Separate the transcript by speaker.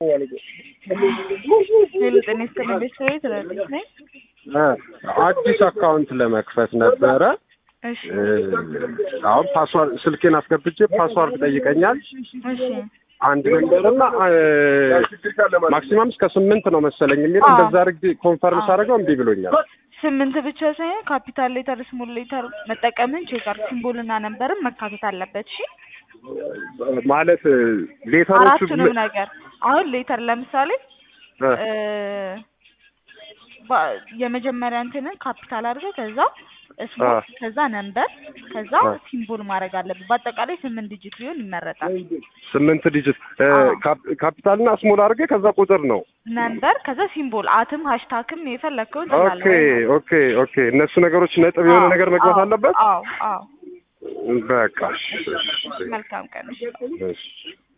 Speaker 1: ሄሎ ጤና ይስጥልኝ ቤተሰቤ ትላለች ነኝ።
Speaker 2: አዲስ አካውንት ለመክፈት ነበረ።
Speaker 1: እሺ
Speaker 2: አሁን ፓስዋርድ ስልኬን አስገብቼ ፓስዋርድ ጠይቀኛል።
Speaker 1: እሺ
Speaker 2: አንድ ነንበርና ማክሲማም እስከ ስምንት ነው መሰለኝ የሚል
Speaker 1: አዎ።
Speaker 2: እንደዛ አድርጌ ኮንፈርም ሳደርገው እምቢ ብሎኛል።
Speaker 1: ስምንት ብቻ ሳይሆን ካፒታል ሌተር፣ ስሞል ሌተር መጠቀምን ቼክ አድርግ። ሲምቦልና ነንበርም መካተት አለበት። እሺ
Speaker 2: ማለት ሌተሮቹ
Speaker 1: አራቱንም ነገር አሁን ሌተር ለምሳሌ
Speaker 2: እ፣
Speaker 1: እ፣ ባ- የመጀመሪያ እንትንን ካፒታል አድርገህ ከዛ ስሞል
Speaker 2: አ።
Speaker 1: ከዛ ነንበር ከዛ
Speaker 2: አ።
Speaker 1: ሲምቦል ማድረግ አለብህ። በአጠቃላይ ስምንት ዲጂት ቢሆን ይመረጣል።
Speaker 2: ስምንት ዲጂት እ፣
Speaker 1: አዎ።
Speaker 2: ካፕ- ካፒታልና ስሞል አድርጌ ከዛ ቁጥር ነው።
Speaker 1: ነንበር ከዛ ሲምቦል አትም ሃሽታግም የፈለግከውን
Speaker 2: ኦኬ
Speaker 1: ትላለህ።
Speaker 2: ኦኬ ኦኬ። እነሱ ነገሮች ነጥብ የሆነ
Speaker 1: አዎ፣
Speaker 2: ነገር መግባት
Speaker 1: አዎ፣
Speaker 2: አለበት።
Speaker 1: አዎ አዎ።
Speaker 2: በቃ እሺ፣ እሺ፣
Speaker 1: መልካም ቀን። እሺ።
Speaker 2: እሺ።